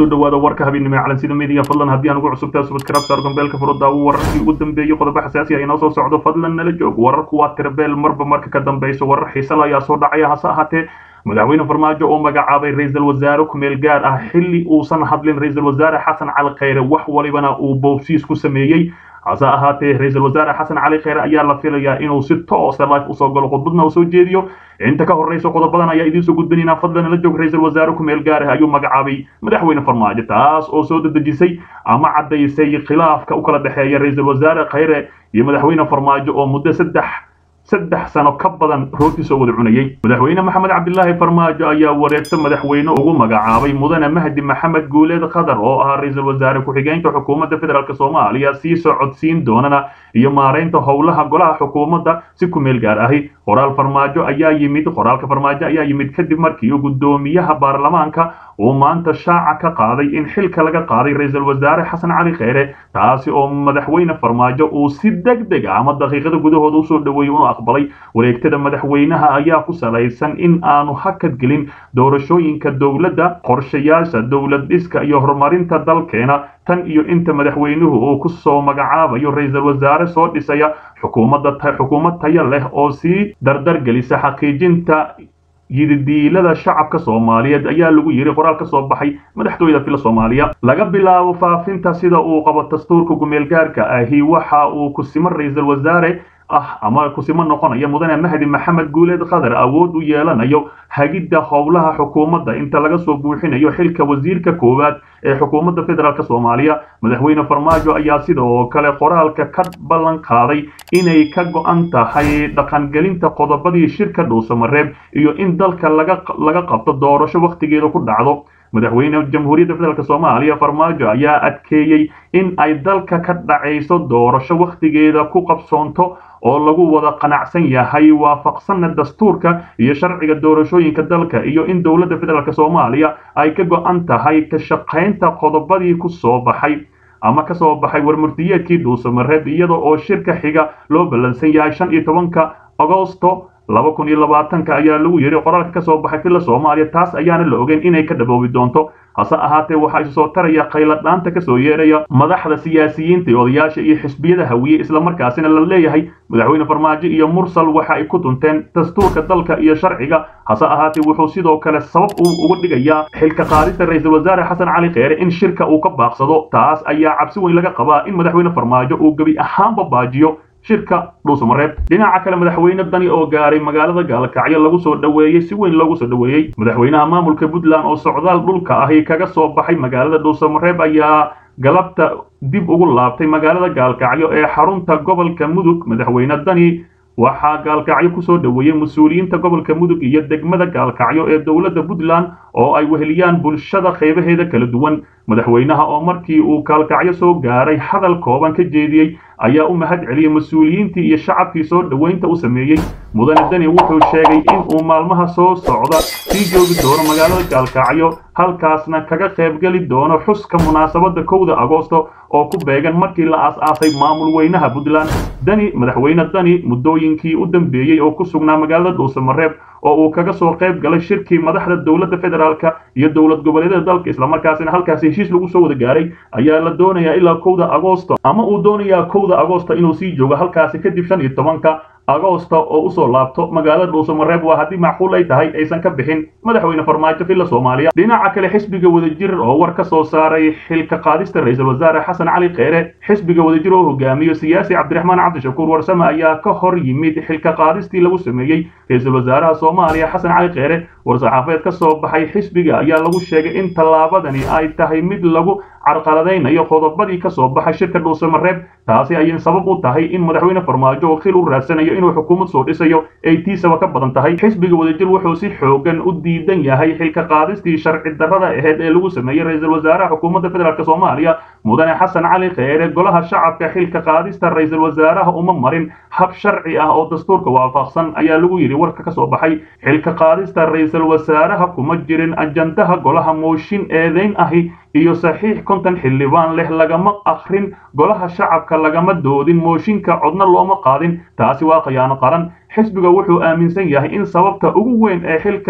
kusoo dhawaada warka habeennimo ee calansida media fadlan haddii aan ugu cusubtaa subscribe saar gambeelka furo daawo wararkii ugu dambeeyey qodobo xasaasi ah inoo soo socdo fadlan nala joog wararku waa tirbeel marba marka ka dambeyso warar xiisala ayaa soo dhacaya hase ahaatee madaxweyne farmaajo oo magacaabay ra-iisul wasaare ku-meel gaar ah xilli uusan hadlin ra-iisul wasaare xasan cali khayre wax walibana uu boobsiis ku sameeyey hase ahaatee ra-iisul wasaare xasan cali khayre ayaa la filayaa inuu si toosa life usoo galo khudbadna uu soo jeediyo inta ka horreysa qodobadan ayaa idiin soo gudbinaynaa fadlan la joog ra-iisul wasaare ku-meel gaar ah ayuu magacaabay madaxweyne farmaajo taas oo soo dedejisay ama caddaysay khilaafka u kala dhexeeya ra-iisul wasaare khayre iyo madaxweyne farmaajo oo muddo saddex saddex sano ka badan rooti soo wada cunayey madaxweyne maxamed cabdilaahi farmaajo ayaa wareegto madaxweyne ugu magacaabay mudane mahdi maxamed guuleed khadar oo ahaa ra-iisul wasaare ku-xigeenka xukuumadda federaalk soomaaliya sii socodsiin doonana iyo maaraynta howlaha golaha xukuumadda si ku-meel gaar ahi qoraal farmaajo ayaa yimid qoraalka farmaajo ayaa yimid kadib markii uu guddoomiyaha baarlamaanka uu maanta shaaca ka qaaday in xilka laga qaaday ra-iisul wasaare xasan cali kheyre taasi oo madaxweyne farmaajo uu si deg deg ah ama daqiiqada gudahooda usoo dhaweeyey unu aqbalay wareegtada madaxweynaha ayaa ku salaysan in aanu hakad gelin doorashooyinka dowladda qorshayaasha dowlad dhiska iyo horumarinta dalkeena tan iyo inta madaxweynuhu uu ku soo magacaabayo ra-iisul wasaare soo dhisaya xukuumadda xukuumad taya leh oo sii dardar gelisa xaqiijinta yididiilada shacabka soomaaliyeed ayaa lagu yidhi qoraal ka soo baxay madaxtooyada fila soomaaliya laga bilaabo faafinta sida uu qabo dastuurka gumeelgaarka ahi waxa uu kusimo ra-iisul wasaare ah ama kusimo noqonaya mudane mahdi maxamed guuleed khadar awood u yeelanayo hagidda howlaha xukuumadda inta laga soo buuxinayo xilka wasiirka koowaad ee xukuumadda federaalk soomaaliya madaxweyne farmaajo ayaa sidoo kale qoraalka ka ballan qaaday inay ka go-an tahay dhaqangelinta qodobadii shirka dhuusamareeb iyo in dalka laga laga qabto doorasho wakhtigeeda ku dhacdo madaxweyne jamhuuriyadda federaalk soomaaliya farmaajo ayaa adkeeyey in ay dalka ka dhacayso doorasho wakhtigeeda ku qabsoonto oo lagu wada qanacsan yahay waafaqsanna dastuurka iyo sharciga doorashooyinka dalka iyo in dowladda federaalk soomaaliya ay ka go-an tahay ka shaqaynta qodobadii ku soo baxay ama ka soo baxay warmurtiyeedkii dhuusamareeb iyada oo shirka xiga loo ballansan yahay shan iyo tobanka agosto laba kun iyo labaatanka ayaa lagu yidhi qoraalka ka soo baxay filla soomaaliya taas ayaana la ogeyn inay ka dhaboobi doonto hase ahaatee waxaa isu soo taraya khayladhaanta ka soo yeeraya madaxda siyaasiyiinta iyo odayaasha iyo xisbiyada hawiye islamarkaasina la leeyahay madaxweyne farmaajo iyo mursal waxa ay ku dunteen dastuurka dalka iyo sharciga hase ahaatee wuxuu sidoo kale sabab uu uga dhigayaa xilka qaadista ra-iisul wasaare xasan cali kheyre in shirka uu ka baaqsado taas ayaa cabsi weyn laga qabaa in madaxweyne farmaajo uu gebi ahaanba baajiyo shirka dhuusamareeb dhinaca kale madaxweyne dani oo gaaray magaalada gaalkacyo lagu soo dhoweeyey si weyn loogu soo dhoweeyey madaxweynaha maamulka puntland oo socdaal dhulka ahi kaga soo baxay magaalada dhuusamareeb ayaa galabta dib ugu laabtay magaalada gaalkacyo ee xarunta gobolka mudug madaxweyne dani waxaa gaalkacyo kusoo dhoweeyey mas-uuliyiinta gobolka mudug iyo degmada gaalkacyo ee dowladda puntland oo ay weheliyaan bulshada qaybaheeda kala duwan madaxweynaha oo markii uu gaalkacyo soo gaaray hadal kooban ka jeediyey ayaa u mahad celiyey mas-uuliyiintii iyo shacabkii soo dhoweynta u sameeyey mudane dani wuxuu sheegay in uu maalmaha soo socda sii joogi doono magaalada gaalkacyo halkaasna kaga qaybgeli doono xuska munaasabadda kowda agoosto oo ku beegan markii la aas-aasay maamul weynaha puntland dani madaxweyne dani muddooyinkii u dambeeyey oo ku sugnaa magaalada dhuusamareeb oo uu kaga soo qayb galay shirkii madaxda dowladda federaalka iyo dowlad goboleedyada dalka islamarkaasina halkaasi heshiis lagu soo wada gaaray ayaa la doonayaa ilaa kowda agoosto ama uu doonayaa kowda agoosto inuu sii joogo halkaasi kadib shan iyo tobanka agoosta oo usoo laabto magaalada dhuusamareeb waa haddii macquul ay tahay aysan ka bixin madaxweyne farmaajo filla soomaaliya dhinaca kale xisbiga wadajir oo war ka soo saaray xilka qaadista ra-iisul wasaare xasan cali kheyre xisbiga wadajir oo hogaamiyo siyaasi cabdiraxmaan cabdishakuur warsame ayaa ka hor yimid xilka qaadistii lagu sameeyey ra-iisul wasaaraha soomaaliya xasan cali kheyre war-saxaafeed ka soo baxay xisbiga ayaa lagu sheegay in tallaabadani ay tahay mid lagu carqaladaynayo qodobadii ka soo baxay shirka dhuusamareeb taasi ayay sabab u tahay in madaxweyne farmaajo oo khil u raadsanayo inuu xukuumad soo dhisayo ay tiisaba ka badan tahay xisbiga wadajir wuxuu si xoogan u diidan yahay xilka qaadistii sharci darrada aheyd ee lagu sameeyey ra-iisul wasaaraha xukuumadda federaalk soomaaliya mudane xasan cali kheyre golaha shacabka xilka qaadista ra-iisul wasaaraha uma marin hab sharci ah oo dastuurka waafaqsan ayaa lagu yidhi warka ka soo baxay xilka qaadista ra-iisul wasaaraha kuma jirin ajandaha golaha mooshin eedeyn ahi iyo saxiix konton xildhibaan leh lagama akrin golaha shacabka lagama doodin mooshinka codna looma qaadin taasi waa khiyaano qaran xisbiga wuxuu aaminsan yahay in sababta ugu weyn ee xilka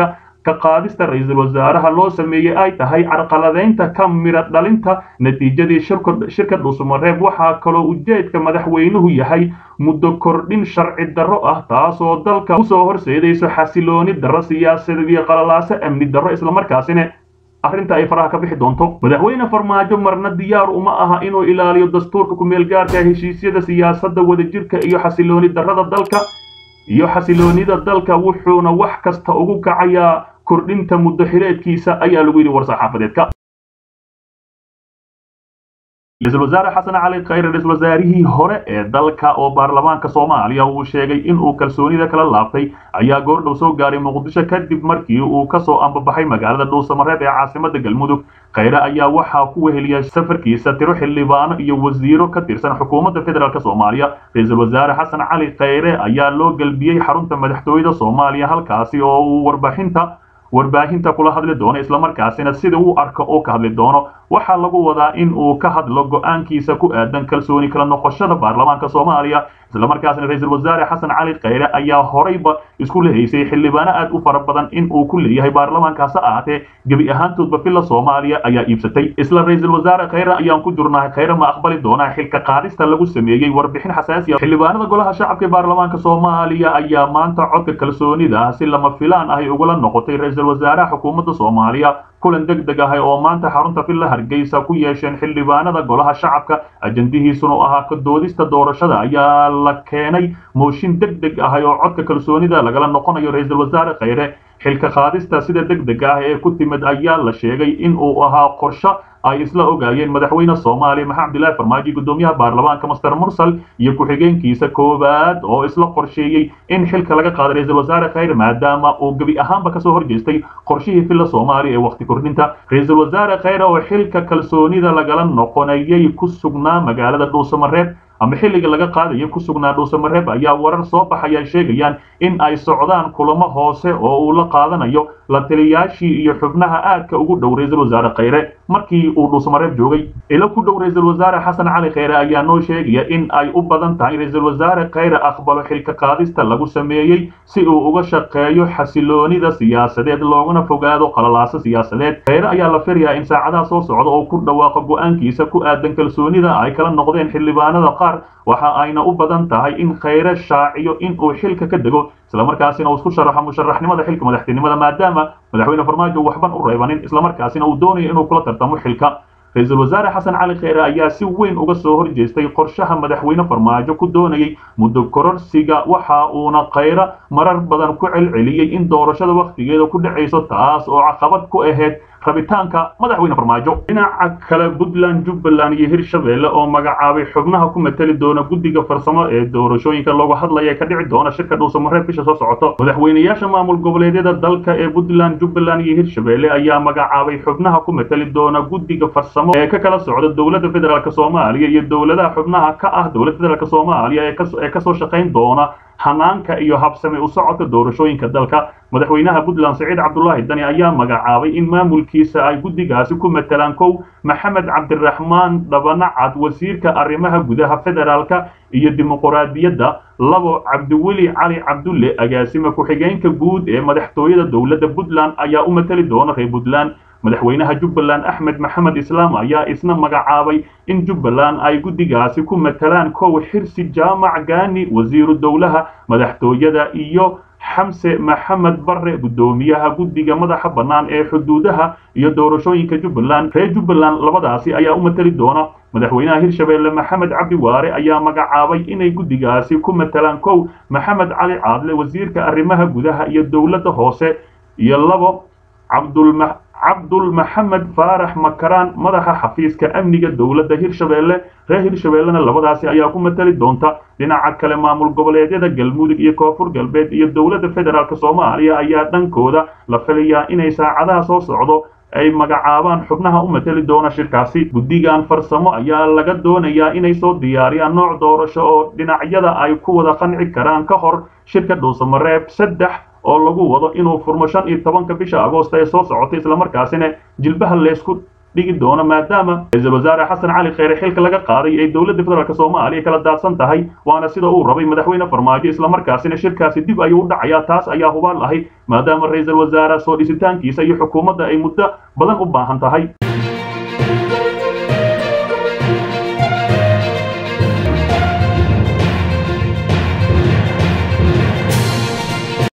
ka qaadista ra-iisul wasaaraha loo sameeyey ay tahay carqaladaynta ka mira dhalinta natiijadii shirka dhuusamareeb waxaa kaloo ujeedka madaxweynuhu yahay muddo kordhin sharci darro ah taasoo dalka usoo horseedayso xasilooni darro siyaasadeed iyo qalalaaso amni darro islamarkaasina arrinta ay faraha ka bixi doonto madaxweyne farmaajo marna diyaar uma aha inuu ilaaliyo dastuurka ku-meelgaarka heshiisyada siyaasadda wadajirka iyo xasilooni darrada dalka iyo xasiloonida dalka wuxuuna wax kasta ugu kacayaa kordhinta muddo xileedkiisa ayaa lagu yidhi war-saxaafadeedka ra-iisul wasaare xasan cali khayre ra-isul wasaarihii hore ee dalka oo baarlamaanka soomaaliya uu sheegay inuu kalsoonida kala laabtay ayaa goordhow soo gaaray muqdisho kadib markii uu kasoo ambabaxay magaalada dhuusamareeb ee caasimada galmudug khayre ayaa waxaa ku weheliyay safarkiisa tiro xildhibaano iyo wasiiro ka tirsan xukuumadda federaalk soomaaliya ra-iisul wasaare xasan cali khayre ayaa loo gelbiyey xarunta madaxtooyada soomaaliya halkaasi oo uu warbaaxinta warbaahinta kula hadli doono islamarkaasina sida uu arko oo ka hadli doono waxaa lagu wadaa in uu ka hadlo go-aankiisa ku aadan kalsooni kala noqoshada baarlamaanka soomaaliya islamarkaasina ra-iisul wasaare xasan cali khayre ayaa horeyba isku lehaysay xildhibaano aad u fara badan in uu ku leeyahay baarlamaankaasi ahaatee gebi ahaantoodba filla soomaaliya ayaa iibsatay isla ra-iisul wasaare khayre ayaan ku jirnahay khayre ma aqbali doonaa xilka qaadista lagu sameeyey warbixin xasaasi ah xildhibaanada golaha shacabka baarlamaanka soomaaliya ayaa maanta codka kalsoonida si lama filaan ahy ugula noqotay ra-iisul wasaaraha xukuumadda soomaaliya kulan deg deg ah oo maanta xarunta villa hargeysa ku yeesheen xildhibaanada golaha shacabka ajandihiisuna ahaa ka doodista doorashada ayaa la keenay mooshin deg deg ah oo codka kalsoonida lagala noqonayo ra-iisul wasaare khayre xilka qaadista sida deg deg ah ee ku timid ayaa la sheegay in uu ahaa qorsho ay isla ogaayeen madaxweyne soomaaliya maxamed abdillahi farmaajo gudoomiyaha baarlamaanka master mursal iyo ku-xigeenkiisa koowaad oo isla qorsheeyey in xilka laga qaado ra-iisul wasaare khayre maadaama uu gebi ahaanba kasoo horjeestay qorshihii villa soomaaliya ee waqti kordhinta ra-iisul wasaare khayre oo xilka kalsoonida lagala noqonayay ku sugnaa magaalada dhuusamareeb ama xilliga laga qaadayo ku sugnaa dhuusamareeb ayaa warar soo baxaya sheegayaan in ay socdaan kulamo hoose oo uu la qaadanayo la taliyaashii iyo xubnaha aadka ugu dhow ra-iisul wasaare khayre markii uu dhuusamareeb joogay ilo ku dhow ra-iisul wasaare xasan cali khayre ayaa noo sheegaya in ay u badan tahay ra-iisul wasaare khayre aqbalo xilka qaadista lagu sameeyey si uu uga shaqeeyo xasiloonida siyaasadeed loogana fogaado qalalaaso siyaasadeed khayre ayaa la filayaa in saacadaha soo socda oo ku dhawaaqo go-aankiisa ku aadan kalsoonida ay kala noqdeen xildhibaanada qaar waxa ayna u badan tahay in khayre shaaciyo in uu xilka ka dego islamarkaasina uu isku sharaxo musharaxnimada xilka madaxtinimada maadaama madaxweyne farmaajo waxban u reebanin islamarkaasina uu doonayo inuu kula tartamo xilka ra-iisul wasaare xasan cali khayre ayaa si weyn uga soo horjeestay qorshaha madaxweyne farmaajo ku doonayay muddo kororsiga waxa uuna khayre marar badan ku celceliyey in doorashada wakhtigeeda ku dhacayso taas oo caqabad ku ahayd rabitaanka madaxweyne farmaajo dhinaca kale puntland jubbaland iyo hirshabelle oo magacaabay xubnaha ku mateli doona guddiga farsamo ee doorashooyinka looga hadlaya ka dhici doona shirka dhuusamareeb bisha soo socoto madaxweynayaasha maamul goboleedyada dalka ee puntland jubbaland iyo hirshabelle ayaa magacaabay xubnaha ku mateli doona guddiga farsamo ee ka kala socda dowladda federaalk soomaaliya iyo dowladaha xubnaha ka ah dowladda federaalk soomaaliya ee kasoo shaqayn doona hanaanka iyo habsame u socodka doorashooyinka dalka madaxweynaha puntland saciid cabdulaahi dani ayaa magacaabay in maamulkiisa ay guddigaasi ku matelaan kow maxamed cabdiraxmaan dhabanacad wasiirka arrimaha gudaha federaalka iyo dimuquraadiyadda labo cabdiweli cali cabdulle agaasime ku-xigeenka guud ee madaxtooyada dowladda puntland ayaa u mateli doona reer puntland madaxweynaha jubbaland axmed maxamed islaam ayaa isna magacaabay in jubbaland ay guddigaasi ku matelaan kow xirsi jaamac gaani wasiiru dowlaha madaxtooyada iyo xamse maxamed barre guddoomiyaha guddiga madaxa bannaan ee xuduudaha iyo doorashooyinka jubbaland reer jubbaland labadaasi ayaa u mateli doona madaxweynaha hirshabelle maxamed cabdi waare ayaa magacaabay inay guddigaasi ku matelaan kow maxamed cali caadle wasiirka arrimaha gudaha iyo dowladda hoose iyo labo cabdulma cabdul maxamed faarax makaraan madaxa xafiiska amniga dowladda hirshabelle reer hirshabellena labadaasi ayaa ku mateli doonta dhinaca kale maamul goboleedyada galmudug iyo koonfur galbeed iyo dowladda federaalk soomaaliya ayaa dhankooda la filayaa inay saacadaha soo socdo ay magacaabaan xubnaha u mateli doona shirkaasi guddigan farsamo ayaa laga doonayaa inay soo diyaariyaan nooc doorasho oo dhinacyada ay ku wada qanci karaan ka hor shirka dhuusamareeb saddex oo lagu wado inuu furmo shan iyo tobanka bisha agoosta ee soo socotay islamarkaasina jilbaha leysku dhigi doono maadaama ra-iisul wasaare xasan cali kheyre xilka laga qaaday ay dowladda federaalk soomaaliya kala daadsan tahay waana sida uu rabay madaxweyne farmaajo islamarkaasina shirkaasi dib ayuu u dhacayaa taas ayaa hubaal ahay maadaama ra-iisul wasaare soo dhisitaankiisa iyo xukuumadda ay muddo badan u baahan tahay